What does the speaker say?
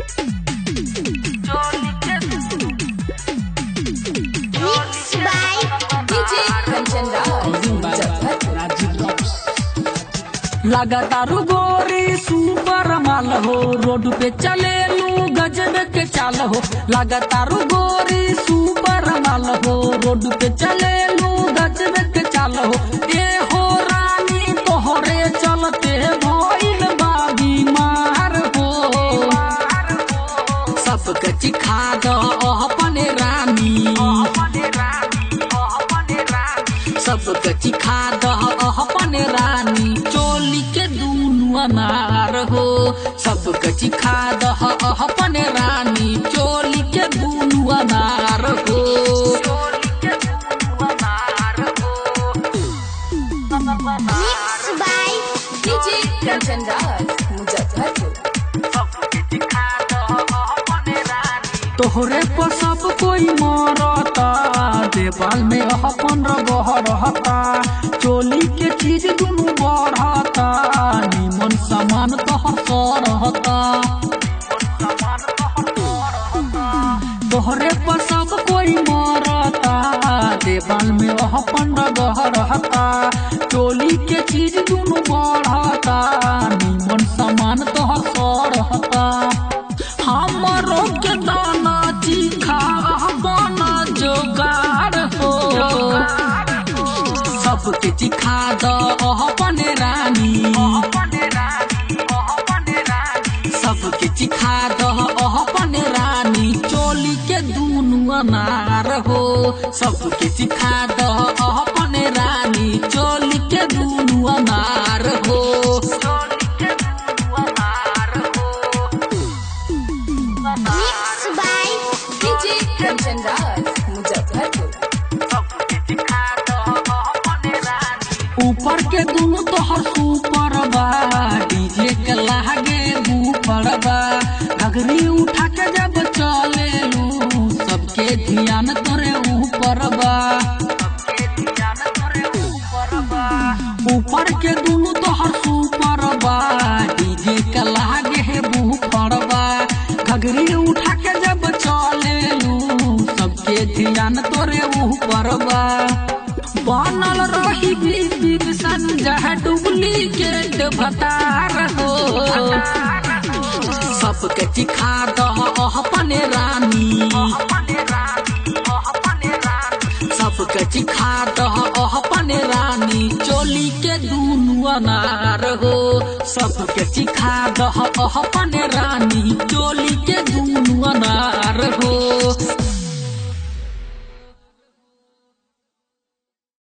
Mixed by DJ Kanchan लगातारू गोरी super माल हो रोड पे चले लू गजब के चाल हो लगातारू गोरी सुपर माल हो रोड पे चले लू गजब के चाल हो ए हो रानी तोहरे चलते भइल बा बीमार हो सबके चिखा द अपने रानी सबके चिखा द अपने रानी चोली के दूनु अनार हो सबके चिखा द अपने रानी चोली के दूनु अनार हो Mixed by DJ Kanchan Muzaffarpur. तोहरे पर सब कोई मरता देवाल में अपन रगह रहता चोली के चीज दुनु बढ़ता निमन सामान तोहर रहता तोहरे पर सब कोई मरता देवाल में अपन रगह रहता चोली के चीज दुनु बढ़ता निमन सामान तोहर रहता हमरो के दाना चीखा बना जोगाड़ हो सबके चिखा द अपने रानी सबके चिखा द अपने रानी चोली के दूनु अनार हो सबके चिखा द अपने रानी चोली के दूनु अनार हो Mixed by DJ Kanchan Muzaffarpur. ऊपर के दुनु तोहर सुपर बा डीजे के लागे ऊपर बा घगरी उठा के जब चले लू सबके ध्यान तोरे ऊपर बा ऊपर के दुनु तोहर सुपर बा डीजे के लागे ऊपर बा घगरी उठा के जब चले लू सबके ध्यान तोरे ऊपर बा बनल रही बीबी संजय डुप्लीकेट भतार हो सबके चिखा द अपने रानी सबके चिखा द अपने रानी चोली के दूनु अनार हो सबके चिखा द अपने रानी